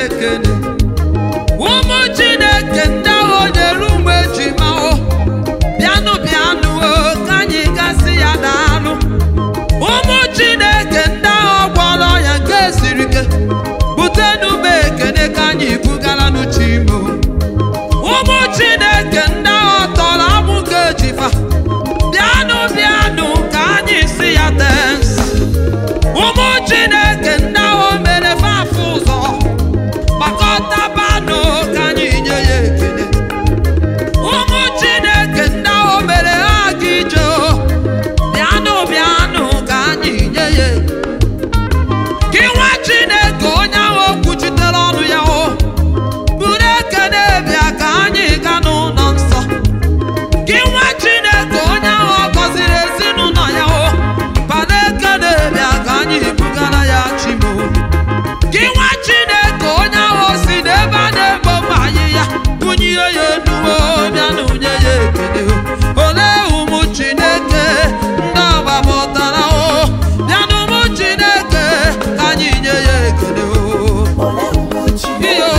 ekele ụmụ chineke ndị ahụ na-eru mgbe eji mahụ bịanụ bịanụ o, ka anyị gasị ya daalụ ụmụ chineke ndị ahụ gwọrọ ya nke siri ike butenụ m ekele ka anyị bugara n'uchimo ụmụ chineke ndị ahụ tọrọ amụ nke ejifa bịanụ bịanụ ka anyị si ya tens ụmụ chineke ndị ahụ mere fafụ ụzọ gbakọtabanụ ka anyị nye ya ekele ụmụ chineke ndị ahụ mere ha ga ije o. bịanụ bịanụ ka anyị nye ya ekele gị nwa chineke onye ahụ kwuchitere ọnụ ya o buru ekele bịa ka anyị ga n'ụlọ nsọ gị nwa chineke onye ahụ ọ gọziri ezinụlọ ya o bana ekele bịa ka anyị bugara ya chimo gị nwa chineke onye ahụ si n'ebe a na-ebo mma anyị ya bunye ya enuwo bịanụ nye ya ekele o. olee ụmụ chineke ndị agbapụtara o bịanụ ụmụ chineke ka anyị nye ya ekele o Ole ụmụ Chineke iyo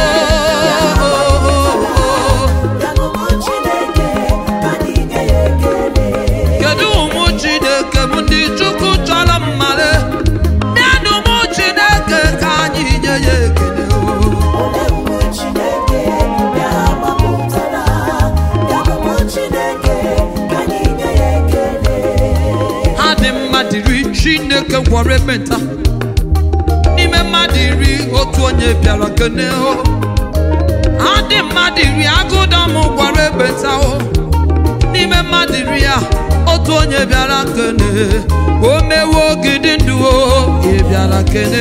bịanụ ụmụ Chineke ka anyị nye ya ekele. kedu ụmụ chineke bụ ndị chukwu chọrọ mmale bịanụ ụmụ chineke ka anyị nye ya ekele o Ole ụmụ Chineke bịa gbapụtara. Bịanụ ụmụ Chineke ka anyị nye ya ekele. ha dị mmadụ iri chineke gwọrọ ekpenta n'ime mmadụ iri otu onye bịara kene o ha dị mmadụ iri agụdọm gwọrọ ekpenta o n'ime mmadụ iri a otu onye bịara kene o mewo ogidi ndụ o ị bịara kene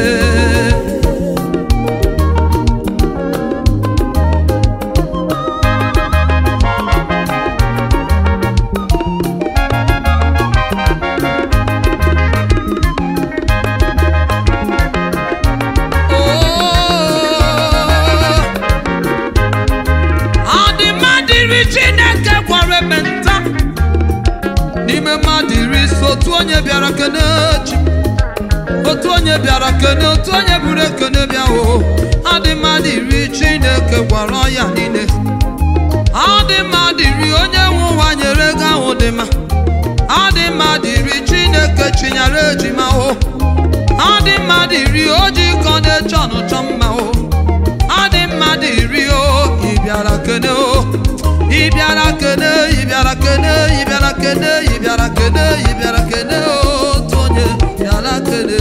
ọ dị mmadụ iri chineke gwara ekpenta n'ime mmadụ iri so otu onye bịara kene chi otu onye bịara kene otu onye buru ekene bịa o ọ dị mmadụ iri chineke gwara ọya niile ọ dị mmadụ iri onye nwe ụwa nyere ego ahụ dị mma ọ dị mmadụ iri chineke chinyere ejima o ọ dị mmadụ iri oji kọ na-eche ọnụchọ mma o ọ dị mmadụ iri o ị bịara kene o ị bịara kene ị bịara kene ị bịara kene ị bịara kene ị bịara kene o otu onye bịara kene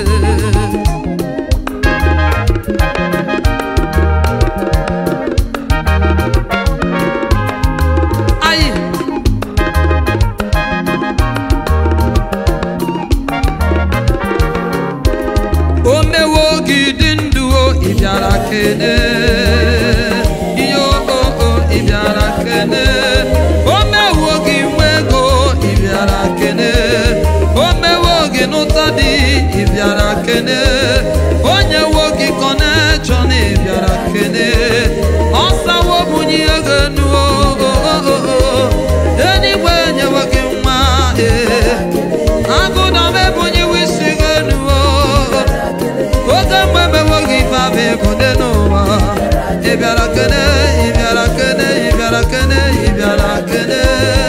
Ayi. o mewo gị dị ndụ o ị bịara kene ihe o o ị bịara kene o mewo gị nwe ego ị bịara kene o mewo gị n'ụta dị ị bịara kene o nyewo gị kọnekshọn ị bịara kene ọ sawo bunye ego enu o o o o o eluigwe nyewo gị nwa ee agụda m ebunyewo isi gị enu o oge mgbe mewoghị ife abụ ebode n'ụwa ị bịara kene ị bịara kene ị bịara kene ị bịara kene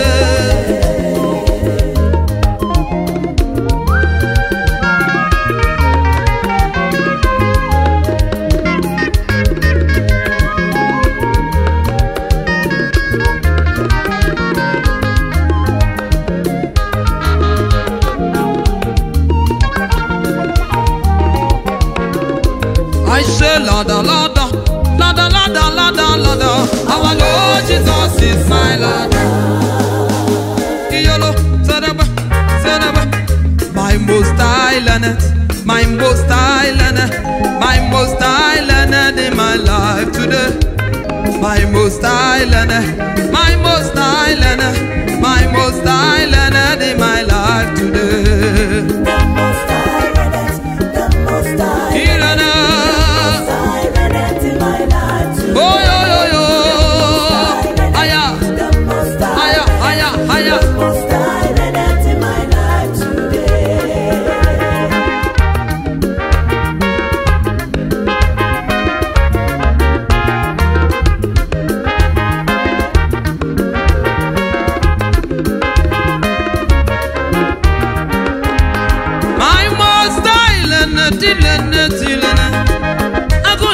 I say lada lada lada lada lada lada our Lord Jesus is my lada Iyolo sadaba sadaba my most island my most island my most island in my life today my most island my most island my most island in my life today The most high remnant, the most high Irana high remnant in my life today. Oh yo yo yo Aya The most high Aya aya aya most high remnant in my life today.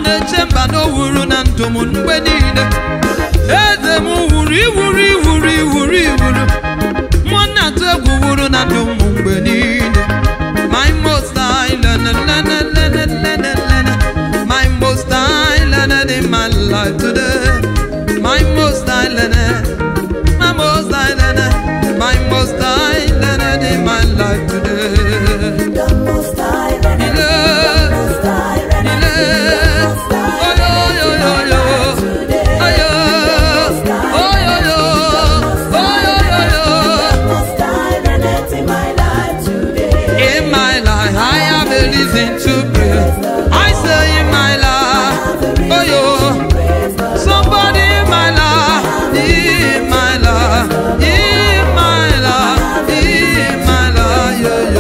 na-eche mba na o wuru na ndụ m mgbe niile eze m wuru iwuru iwuru iwuru iwuru mmụọ na-atụ egwu wuru na ndụ m mgbe niile my most high lene lene lene lene lene my most high lene in my life today my most high lene my most high lene my most high lene in my life today The most high, the Ile- most high, the ile- most high, Oyo, yo, yo, yo. today. Ayo, oyo, yo, oyo, yo, yo. Most high, the in my life today. In my life, I have a reason to pray. I say in my life, oh yo, somebody in my life, in my life, in my life, in my life, yo yo.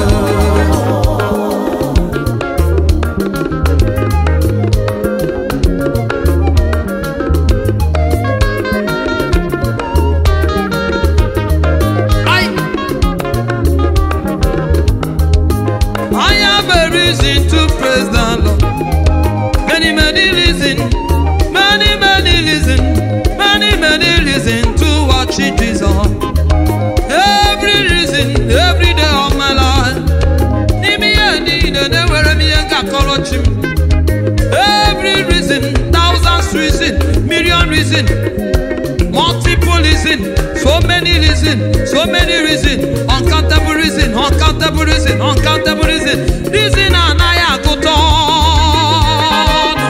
I I have a reason to praise the Lord. Many, many reasons, many, many reasons, many, many reasons to worship Jesus. Every reason, every day of my life. N'ime ihe niile na-ewere m ihe ga-akọrọ chi m. Every reason, thousands reason, million reason, multiple reason, so many reason, so many reason, uncountable reason, uncountable reason, uncountable reason, reason anaghị agụta ọnụ.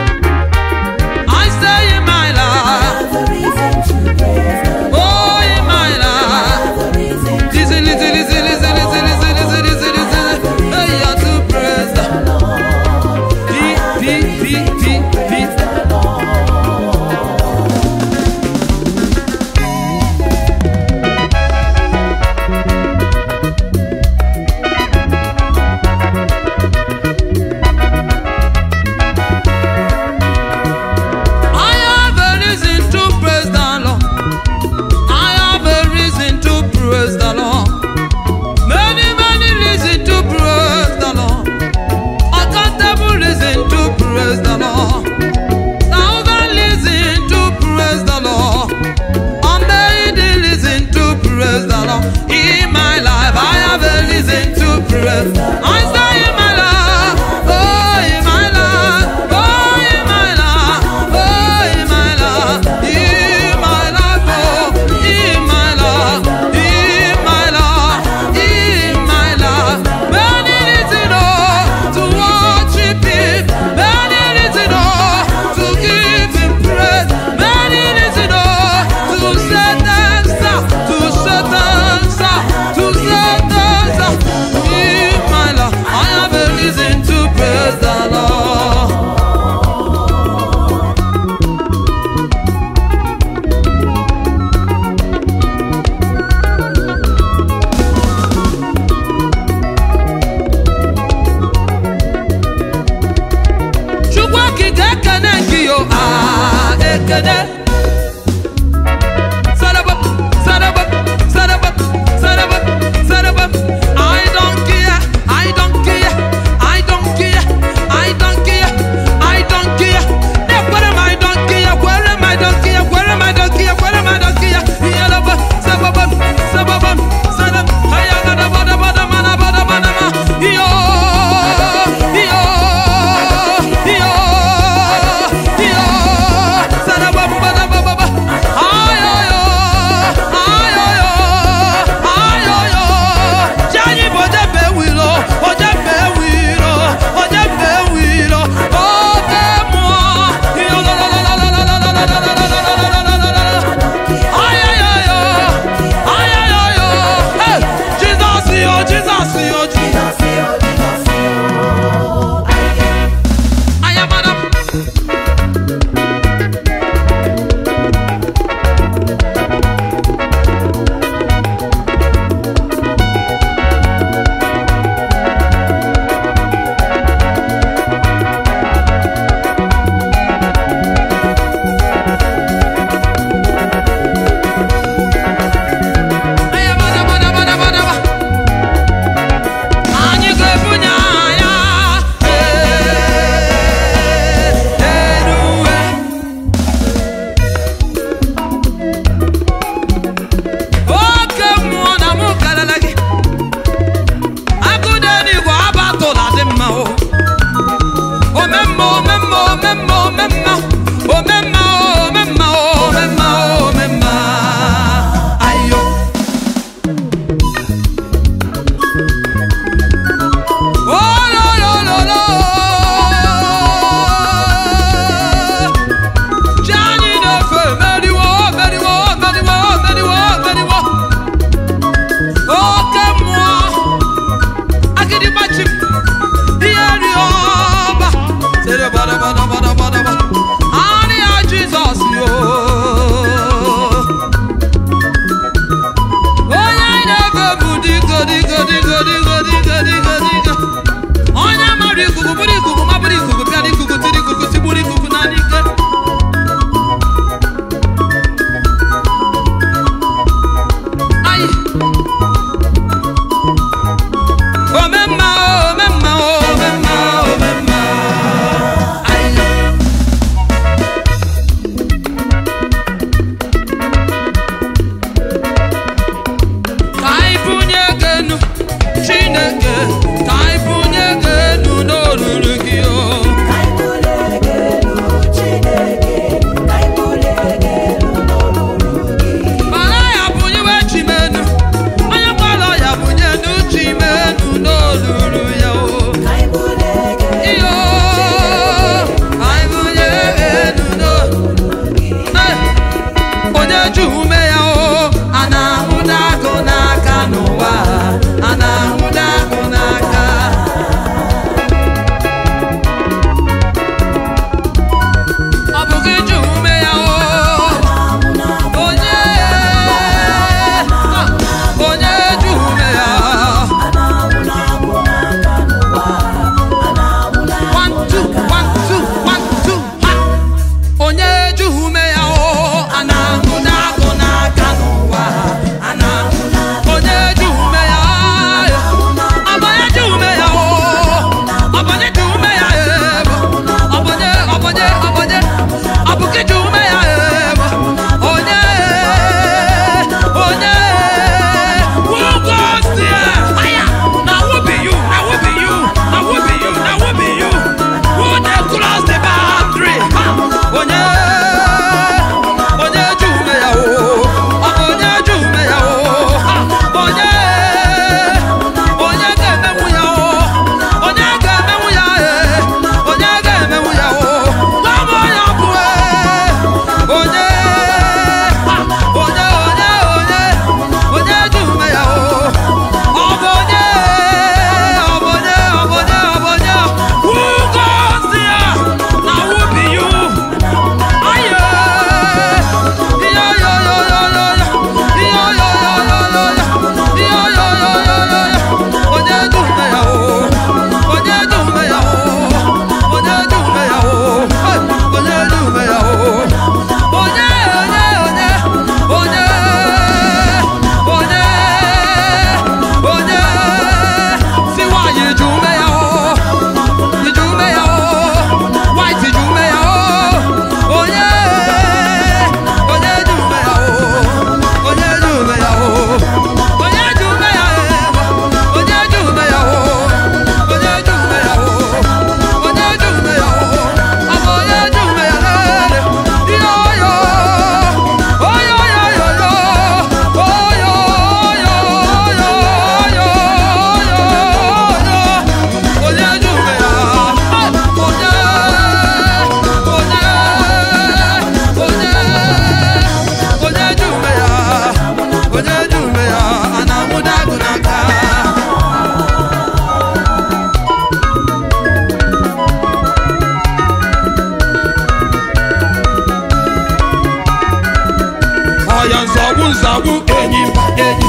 I say in my life, Have a reason to praise the Lord. oh in my life, Have a reason to listen, listen, listen, listen, listen, listen, listen, listen, listen, hey, you have to praise the P, P, P, P, P. I have a reason to praise the Lord. I have a reason to praise the Lord. Many, many reasons to praise the Lord. Uncountable reason to praise the Lord. Thousand reason to praise the Lord. Unmade reason to praise the Lord. In my life, I have a reason to praise. I say in my life, oh, in my life, oh, in my life, oh, in my life, in my life, oh, in my life, in my life, in my life. Many reasons, oh, to worship Him. Many reasons, oh, to give Him praise. Many reasons, oh, to say thanks, ah, to say thanks, ah, to say thanks. ah. In my life, I have a reason to praise the Lord. Chukwu okike ekene gị yo ah ekene Sarabap, sarabap, sarabap, sarabap, sarabap. I don't care, I don't care, I don't care, I don't care, I don't care. Ne kwere m I don't care, kwere m I don't care, kwere m I don't care, kwere m I don't care. Iyalaba, sababam, sababam, sadam. Ayagada bada bada mana bada bada ma. Iyo, iyo, iyo, iyo. Sarabam, bada nzọgbu nzọgbu enyi mba enyi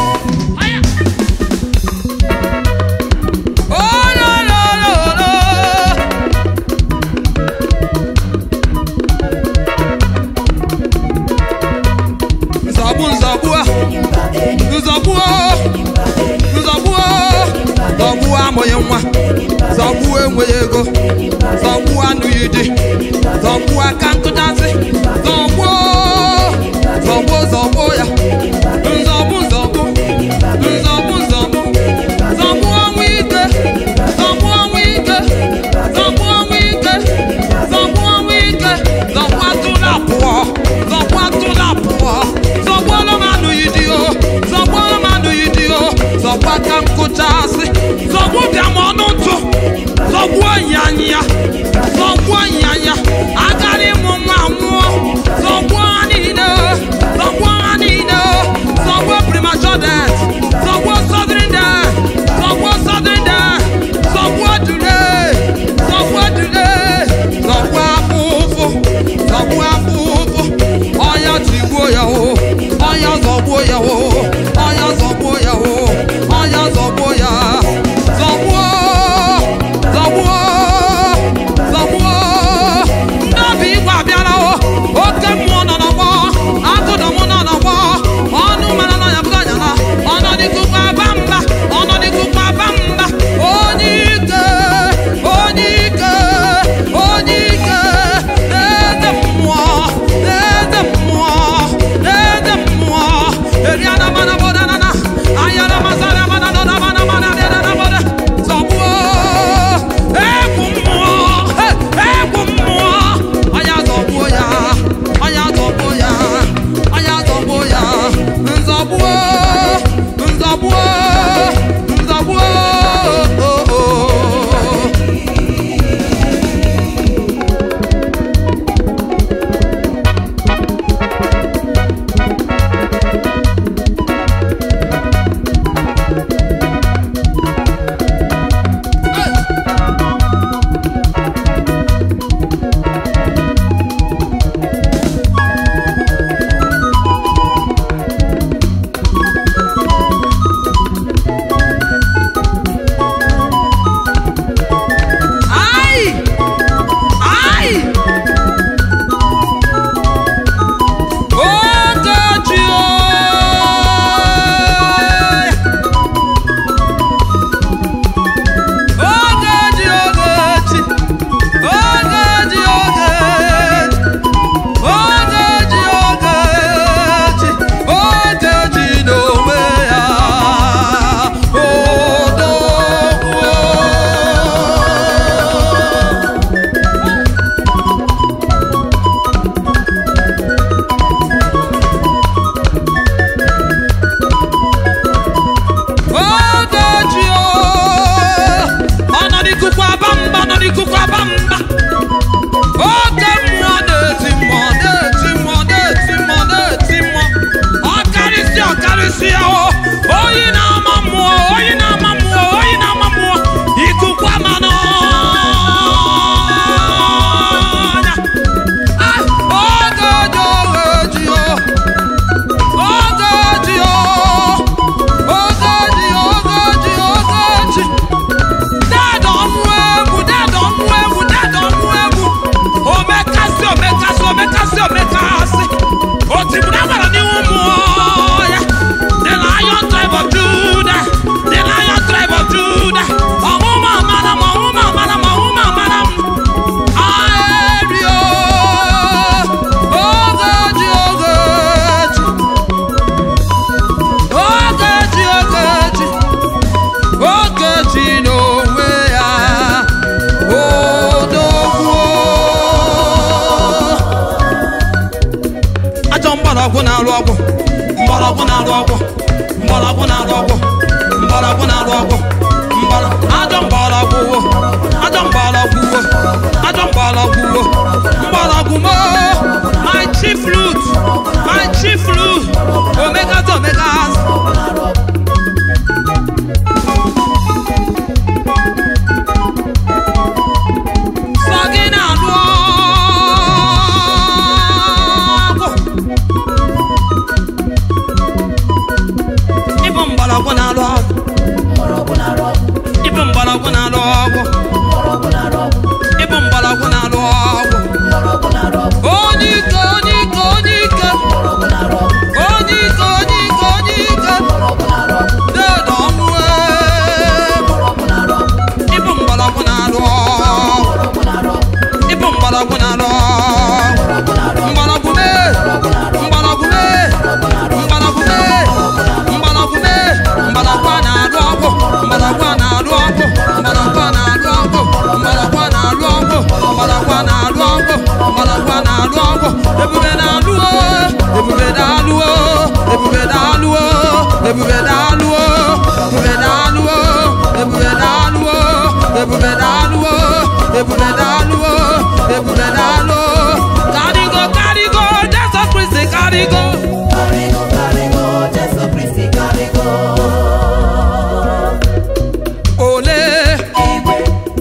Ololololo. nzọgbu nzọgbu a nzọgbu o nzọgbu o zọgbu amụghị nwa zọgbu enweghị ego zọgbu anụghị di zọgbu aka nkụchasị zọgbu o, zọgbu zọgbu ya nzọgbu nzọgbu nzọgbu nzọgbu zọgbu ọnwụ ike zọgbu ọnwụ ike zọgbu ọnwụ ike zọgbu ọnwụ ike zọgbu atụla pụọ zọgbu atụla pụọ zọgbu ọlọmanụ yi di o zọgbu ọlọmanụ yi di o zọgbu aka nkụchasị zọgbu bịam ọnụ ntụ zọgbu ọnyanya zọgbu ọnyanya agara ịmụ nwa nwụọ zọgbu ha niile zọgbu ha niile zọgbu premature death zọgbu sudden death zọgbu sudden death zọgbu delay zọgbu delay zọgbu afụfụ zọgbu afụfụ ọnya tigbuo ya o ọnya zọgbuo ya o ọnya zọgbuo ya o ọnya zọgbuo ya zọgbuo zọgbuo zọgbuo n'obi igwe abịala o oke mmụọ nọ n'ọgbọ agụdọ m nọ n'ọgbọ ọnụ mara nọ ya bụga nyala ọnọdịkụkwa aba mba ọnọdịkụkwa aba mba onye ike onye ike onye ike eze mmụọ eze mmụọ eze mmụọ eriana mana bodanana ayana masara mana nọ na mana mana dịna na boda zọgbuo egwu mmụọ he, egwu mmụọ ọnya zọgbuo ya ọnya zọgbuo ya ọnya zọgbuo ya nzọgbuo nzọgbuo nzọgbuo oh, oh, oh. Ai! Ai! Ogechi ooo! Ogechi Ogechi! Ogechi Ogechi! Ogechi Ogechi! Ogechi n'onwe ya! Odogwu! Ogechi ooo! ọnọdịkụkwa aba mba ọnọdịkụkwa aba mba oke mmụọ na-eti mmụọ na-eti mmụọ na-eti mmụọ na-eti mmụọ ọkarịsịa ọkarịsịa o oyi na-ama mmụọ oyi na-ama mmụọ oyi na-ama mmụọ ikukwa ma n'ọnya Ah, Ogechi Ogechi o Ogechi o Ogechi Ogechi Ogechi Dada ọnụ egwu dada ọnụ egwu dada ọnụ egwu omekasị omekasị omekasị omekasị otigburu agbara n'ihu mmụọ ya the lion tribe of Judah the lion tribe of Judah ọmụma amara m ọmụma amara m ọmụma amara m aerio Ogechi Ogechi Ogechi Ogechi Ogechi n'onwe ya odogwu ajọ mgbọrọgwụ na-arụ ọgwụ mgbọrọgwụ na-arụ ọgwụ mgbọrọgwụ na-arụ ọgwụ mgbọrọgwụ na-arụ ọgwụ mgbọrọ ajọ mgbọrọgwụ wo ajọ mgbọrọgwụ wo ajọ mgbọrọgwụ wo mgbọrọgwụ mo my chief root my chief root omegas omegas sọ gị na-alụ ọgwụ ebube na-alụ o ebube na-alụ o ebube na-alụ o ebube na-alụ o ebube na-alụ o ebube na-alụ o ebube na-alụ o ebube na-alụ o ebube na-alụ o karigo karigo jesu kristi karigo Karigo, karigo, Jesu Kristi karigo. ole Igwe,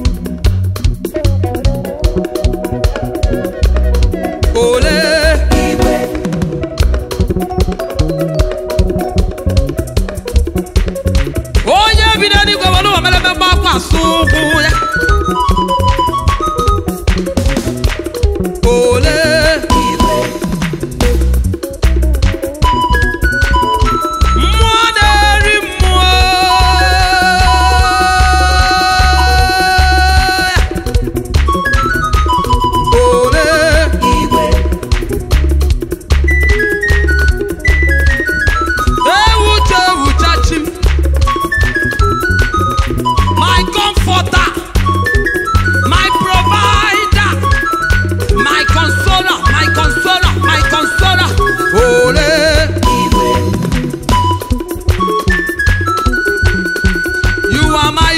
ole igwe, onye bi n'eluigwe were ụwa mere mmemme akwa asụ ụkwụ ya ole igwe, mmụọ na-eri mmụọ ole igwe, ewucha ewucha chi m my comforter my provider my consoler my consoler my consoler ole igwe, you are my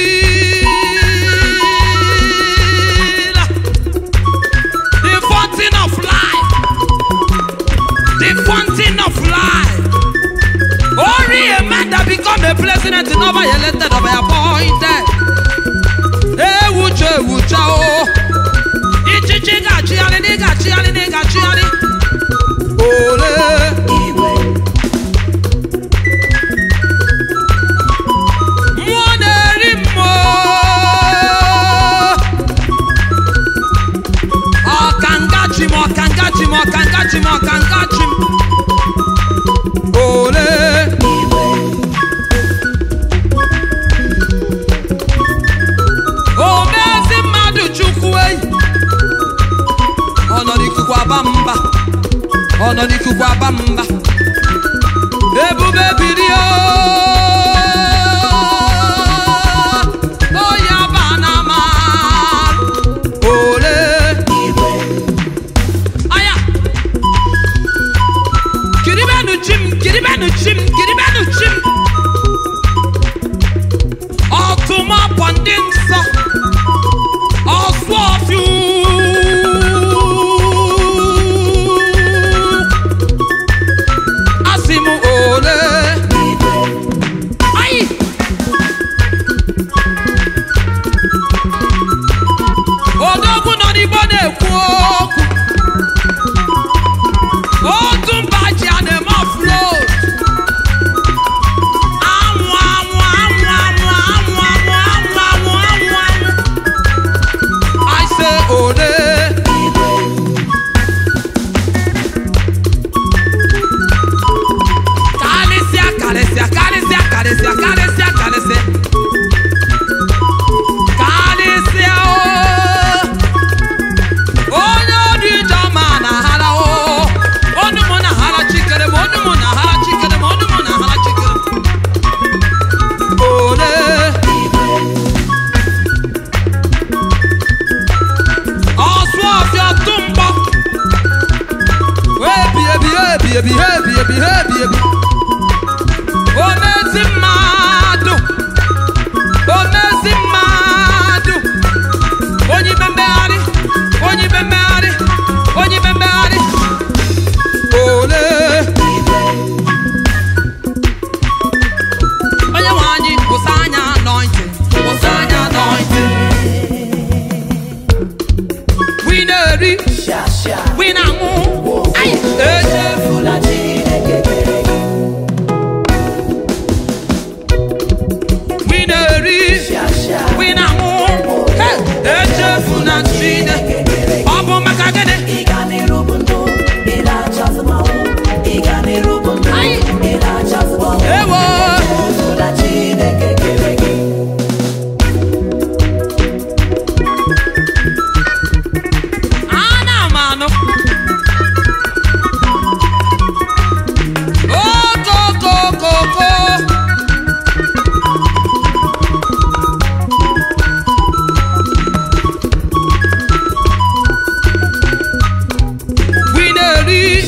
healer the fountain of life the fountain of life only a man that become a president never elected or appointed ewucha ewucha o ichichi ga-achịgharị na ị ga-achịgharị na ị ga-achịgharị ole igwe, mmụọ na-eri mmụọ ọkanga chi m ọkanga chi m ọkanga chi m ọkanga chi m ole igwe, omezi mmadụ chukwu eyi ọnọdụ ikuku aba mba ọnọdụ ikuku aba mba ebube birio oyi aba na ama ole igwe, aya kiribenu chim kiribenu chim kiribenu chim ọtụmọpọ ndị nsọ ọsụ ọfịu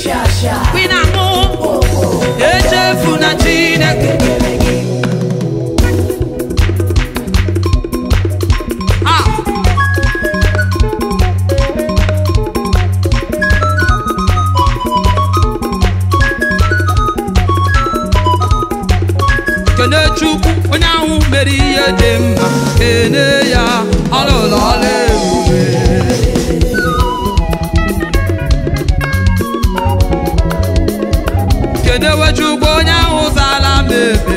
shasha Ị na-anụ owo echefu na Chineke ekele gị Ah! kene chukwu onye ahụ mere ihe dị mma kene ya ọlụlụ ọla ebube kenewe chukwu onye ahụ zara m ekpere